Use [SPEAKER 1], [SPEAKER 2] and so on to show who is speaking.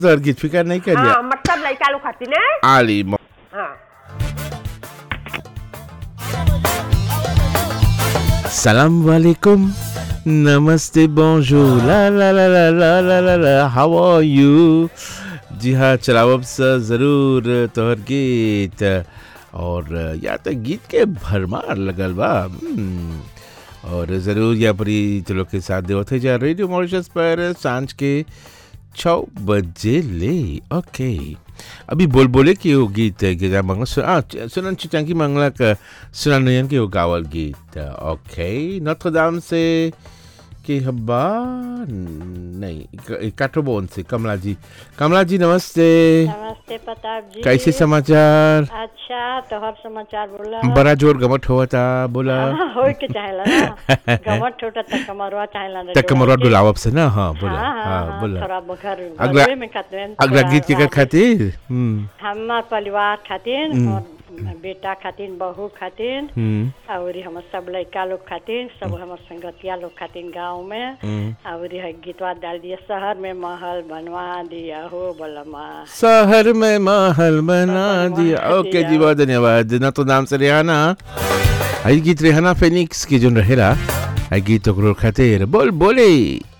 [SPEAKER 1] सर गीत फिकर नहीं करिए
[SPEAKER 2] हाँ मतलब लड़का लोग खाती ने
[SPEAKER 1] आली मो-
[SPEAKER 2] हाँ
[SPEAKER 1] सलाम वालेकुम नमस्ते bonjour ला ला ला ला ला ला ला ला हाउ आर यू जी हाँ चलावब से ज़रूर तोहर गीत और या तो गीत के भरमार लगल बा हम्म, और ज़रूर या परी तो लोग के साथ देवत है जा रेडियो मॉरिशस पर सांझ के छः बजे ले ओके अभी बोल बोले कि वो गीत है कि मंगला सु, आ, च- सुनन चिचंकी मंगला का सुनन नयन के वो गावल गीत ओके नोत्रदाम से कि हब्बा नहीं काठोबोन से कमला जी कमला जी नमस्ते
[SPEAKER 3] नमस्ते प्रताप जी
[SPEAKER 1] कैसे समाचार
[SPEAKER 3] अच्छा तोहर समाचार बोला
[SPEAKER 1] बड़ा जोर गमट हुआ था बोला
[SPEAKER 3] हाँ, होय के चाहेला ना गमत छोटा तक कमरवा चाहेला ना
[SPEAKER 1] तक कमरवा डुलावब से ना हाँ बोला
[SPEAKER 3] हाँ हाँ
[SPEAKER 1] हाँ
[SPEAKER 3] हाँ,
[SPEAKER 1] बोला
[SPEAKER 3] थोड़ा घर
[SPEAKER 1] अगला-
[SPEAKER 3] घरवे में खाते
[SPEAKER 1] अगला गीत के खातिर हम्म
[SPEAKER 3] हमार परिवार खातिर और बेटा खातिर बहू खातिर
[SPEAKER 1] हम्म
[SPEAKER 3] और हमर सब लड़का लोग खातिर सब हमर संगतिया लोग खातिर गांव में
[SPEAKER 1] हम्म
[SPEAKER 3] और है गीतवा डाल दिया शहर में महल बनवा दिया हो बलमा
[SPEAKER 1] शहर में महल बना दिया
[SPEAKER 3] बनवा
[SPEAKER 1] ओके
[SPEAKER 3] दिया।
[SPEAKER 1] जी बहुत धन्यवाद ना तो नाम से रेहाना आई गीत रेहाना फेनिक्स की जोन रहेला आई गीत ओकरो खातिर बोल बोले